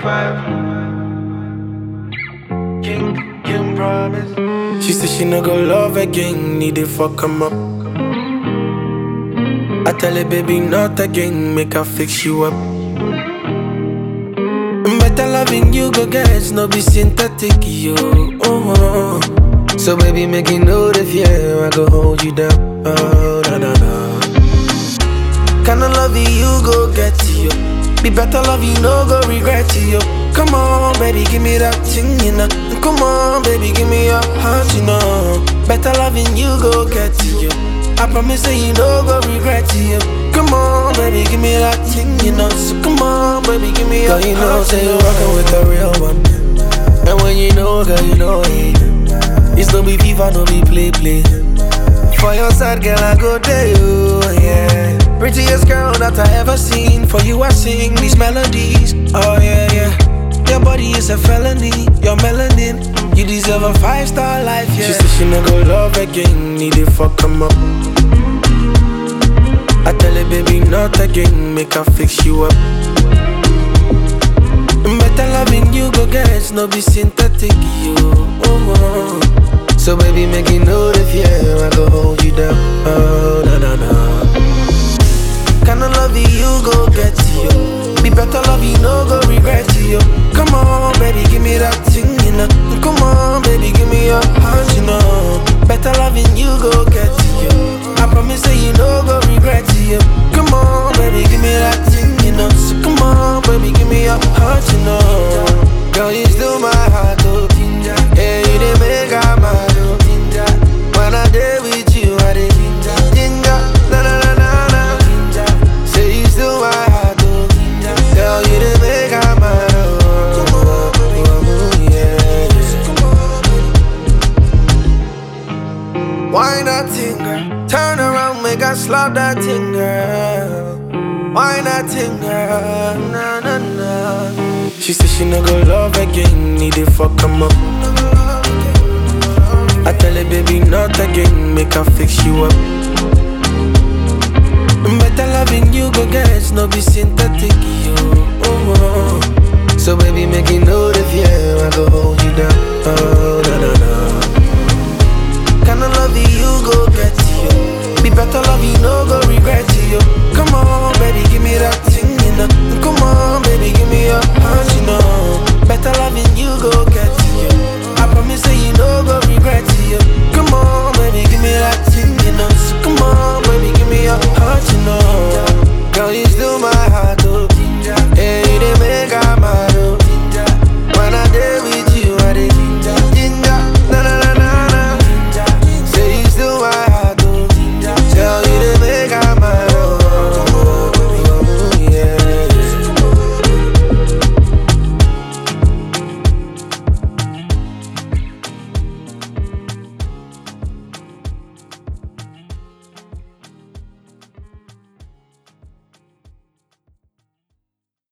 five. King, King promise. She said she no go love again, need to fuck him up. I tell her, baby, not again, make her fix you up. Better loving you, go get, no be synthetic, yo. Oh, oh. So, baby, make you know the fear, I go hold you down. Oh, na na na. Kinda love you, go get you. Be better love you, no go regret you. Come on, baby, give me that thing, you know. Come on, baby, give me your heart, you know. Better loving you, go get you. I promise that you no go regret you. Come on, baby, give me that thing, you know. So come on, baby, give me your Girl, you know, heart, say you you're know. rockin' with the real one. And when you know, girl, you know it. It's no be FIFA, no be play play. For your side, girl, I go there, you, yeah. Prettiest girl that I ever seen. For you, I sing these melodies. Oh, yeah, yeah. Your body is a felony. Your melanin. You deserve a five star life, yeah. She said she no go love again. Need to fuck him up. I tell her, baby, not again. Make her fix you up. Better loving you, go get. No be synthetic, you. Oh, oh. So, baby, make you know the fear, I go hold you down. Oh, na na na. Kinda love you, go get you. Be better love you, no go regret you. Come on, baby, give me that thing, you know. Come on, baby, give me your heart, you know. Better loving you, go get you. I promise that you no go regret you. Come on, baby, give me that thing, you know. So come on, baby, give me your heart, you know. Girl, you still my heart, oh. Yeah, you didn't make out my oh. When I day with you, I did ginger. Na na na na na. Say you still my heart, oh. Girl, you didn't make out my oh. Yeah. Why not thing, girl? Turn around, make I slap that thing, girl. Why not thing, girl? Na na na. She said she no go love again, need to fuck him up. I tell her, baby, not again, make her fix you up. Better loving you, go get, no be synthetic, yo. Oh, oh. So baby, make you know the fear, I go hold you down. Oh, na na na. Kinda love you, go get you. Be better love you, no go